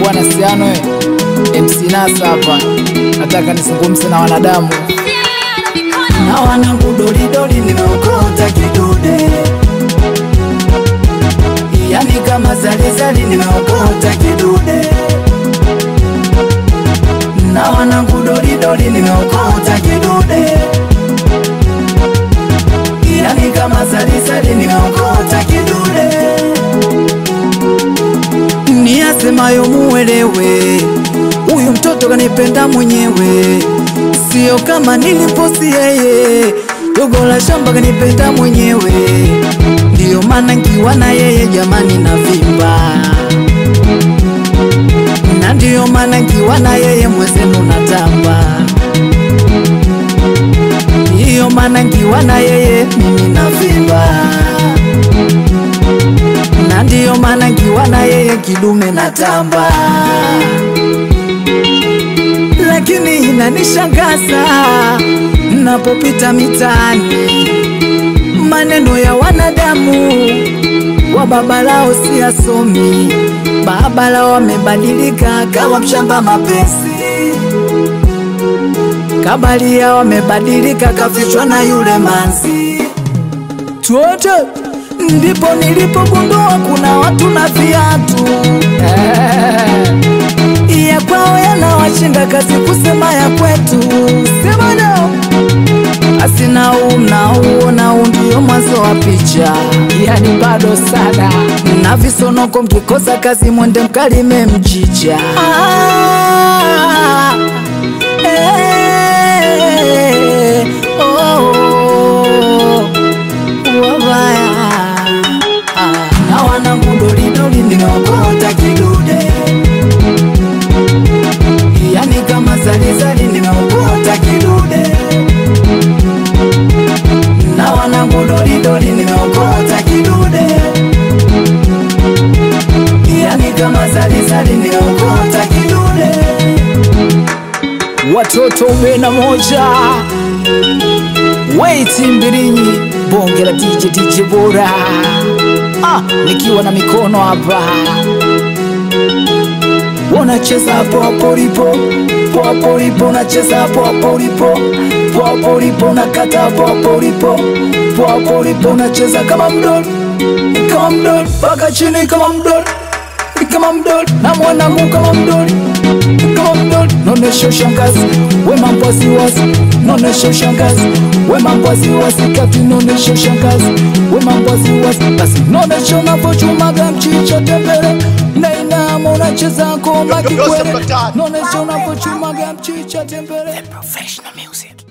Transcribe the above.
bwana Siano eh. MC Nasa hapa, nataka nizungumze na wanadamu na wanangu dolidoli nimeokota kidude, yani kama zalizali nimeokota kidude, na wanangu dolidoli nimeokota kidude, yani kama zalizali nimeokota kidude, ni asemayo muelewe, huyu mtoto kanipenda mwenyewe sio kama niliposi yeye, dogo la shamba kanipenda mwenyewe, ndiyo maana nkiwa na yeye jamani na vimba, na ndiyo maana nkiwa na yeye mwezenu natamba, ndiyo maana nkiwa na yeye mimi na vimba, na ndiyo maana nkiwa na yeye kidume natamba lakini inanishangaza napopita mitaani, maneno ya wanadamu wa baba lao siyasomi. Baba lao wamebadilika, kawa mshamba mapesi, kabalia wamebadilika, kafichwa na yule manzi tuote. Ndipo nilipogundua kuna watu na viatu ya kwao yanawashinda kazi kusema ya kwetu. Sema nao asina huu na huo na huu ndio mwanzo wa picha, yani bado sana na visonoko mkikosa kazi mwende mkalime mchicha. Ah, eh, oh, wabaya. Ah, na wanangu dolidoli nimeokota kidude yani kama zalizali nimeokota kidude, na wanangu dolidoli nimeokota kidude, yani kama zalizali nimeokota kidude. watoto ubena moja weiti mbilinyi bonge la DJ DJ bora ah, nikiwa na mikono hapa Unacheza hapo hapo ulipo, hapo hapo ulipo, unacheza hapo hapo ulipo, hapo hapo ulipo, unakata hapo hapo ulipo, hapo hapo ulipo, unacheza kama mdoli, kama mdoli, mpaka chini kama mdoli, kama mdoli, na mwanangu kama mdoli, kama mdoli, nonesha ushangazi, we mambo wasiwasi, nonesha ushangazi, we mambo wasiwasi, kati nonesha ushangazi, we mambo wasiwasi, basi nonesha unavyochumaga mchicha tembele na inama unacheza ngoma Yo, yo, yo, kikwere, Sepatari. nonesha unavyochumaga mchicha tembele professional music